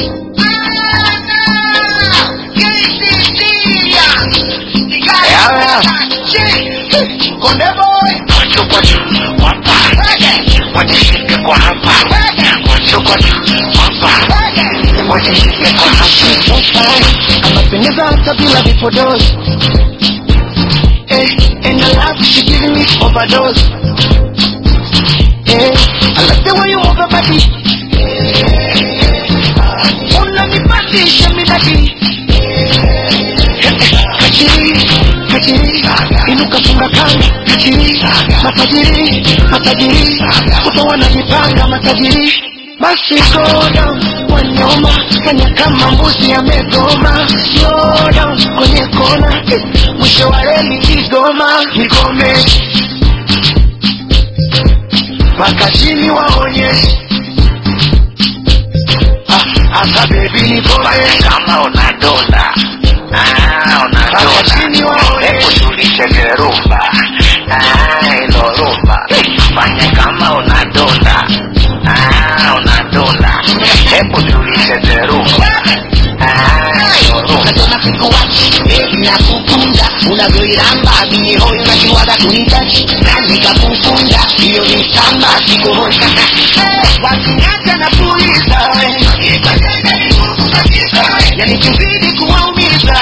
Konde boy, Kwacho kwacho, wapa, wajishike kwa hapa. Kwacho kwacho, wapa, wajishike kwa hapa. anapendeza hata bila vipodozi eh, and I love she giving me overdose eh, I like the way you move your body eh, unanipandisha midadi eh, kachiri kachiri inuka funga kanga kachiri matajiri matajiri kuto wanajipanga matajiri basi go down wanyoma fanya kama mbuzi amegoma slow down kwenye kona eh, mwisho wa reli kigoma nikome mpaka chini waonyeshe Ah, asa bebi nikome Fanya kama unadonda. Ah, mpaka chini unadonda. waonyeshe Hebu tulicheze rumba. Ah, ilo rumba. Fanya kama unadonda. Ah, unadonda. Hebu tulicheze rumba. Ah, ilo rumba. Nasema sikuwachi, baby nakukunda unavyoiramba mihoyo nakiwaga kunitachi na nikakufunga hiyo ni samba sikuhoi wakiacha na puliza yani kizidi kuwaumiza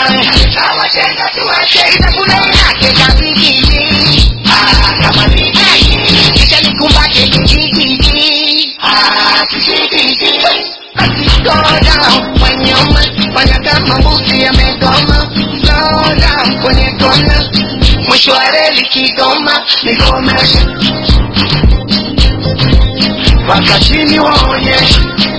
itakuna yake kabigiji kama bigiji kisha nikumbate kijigiji kijigiji basi go down kwenye uma fanya kama mbuzi amegoma slow down kwenye kona mwisho wa reli kigoma nigomesha mpaka chini waonyeshe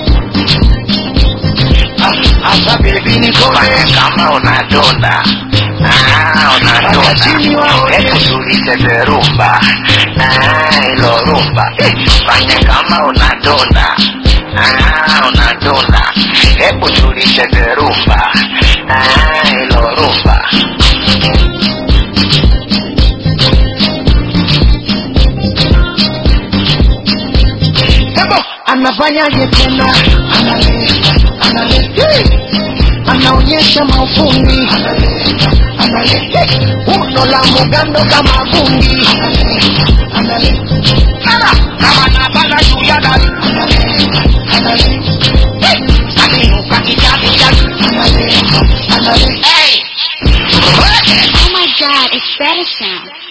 Ah, asa bebi Fanya nikomesha kama unadonda. Ah, Mpaka chini unadonda. waonyeshe. Hebu tulicheze rumba. Ah, ilo rumba. Fanya kama unadonda. Ah, unadonda. Hebu tulicheze rumba. Ah, ilo rumba. Ebo, anafanyaje tena? Analeta, analeta, hey! anaonyesha maufundi, analeta, analeta, hey! uno la mugando kama vumbi, analeta, analeta, Mara, kama napanda juu ya dari, analeta, analeta, hey! Alinuka kichavichavi, analeta, analeta, hey! Oh my god, it's better sound.